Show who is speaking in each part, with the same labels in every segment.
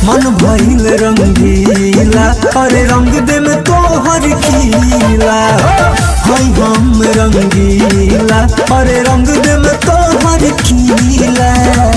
Speaker 1: मन भइल रंगीला अरे रंग दे में तोहर खीला हई हम रंगीला अरे रंग दे में तोहर खीला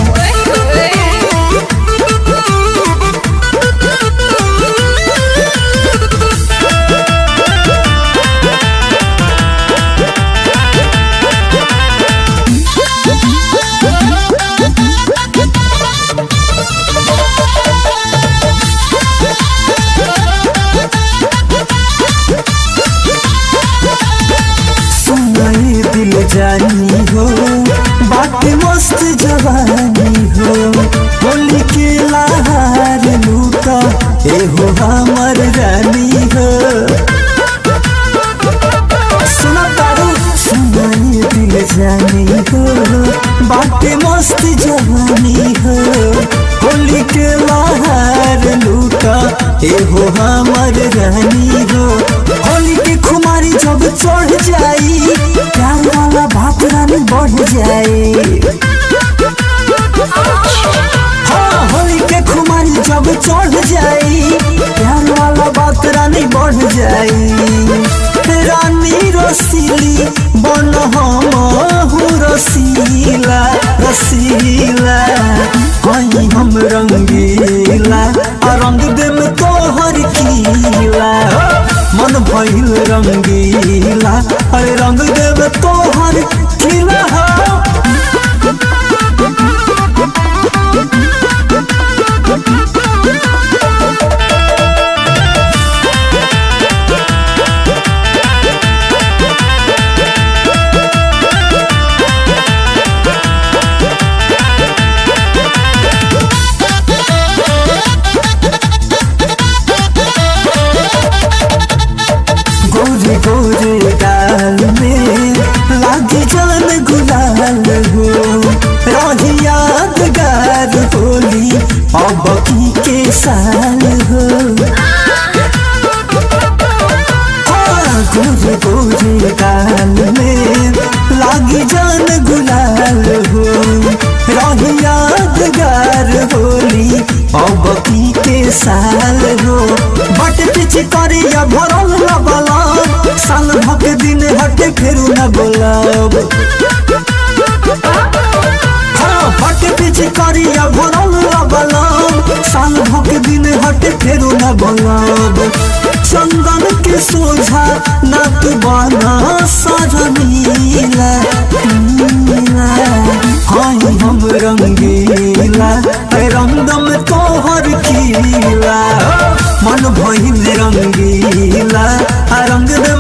Speaker 1: सुनाई दिल जानी हो बात मस्त जवानी हो होली के लहार लूटा एहो हमर रानी हो सुना तारू सुनाई दिल जानी हो बात मस्त जवानी हो होली के लहार लूटा एहो हमर रानी हो होली के खुमारी जब चढ़ जाई प्यार वाला बात रानी बढ़ जाए हाँ होली के खुमारी जब चढ़ जाई प्यार वाला बात रानी बढ़ जाई रानी रसीली बन हम रसीला रसीला हई हम रंगीला आ रंग दे में तोहर कीला मन भइल रंगीला अरे रंग दे में तोहर खिला हो गोरे गोरे गाल में लागे जान गुलाल हो रही यादगार होली अब की के साल हो हाँ, गोरे गोरे गाल में लागे जान गुलाल हो रही यादगार होली अब की के साल हो बट पीछे करे या भरल लबला साल भक दिन हटे फेरू न बोलब हाँ बट पीछे करे या भरल लबला साल भक दिन हटे फेरू न बोलब चंदन के सोझा नाक बना सरनीला नीला हाय हम रंगीला ऐ रंगम तोहर खीला मन भइल रंगीला आ रंग दे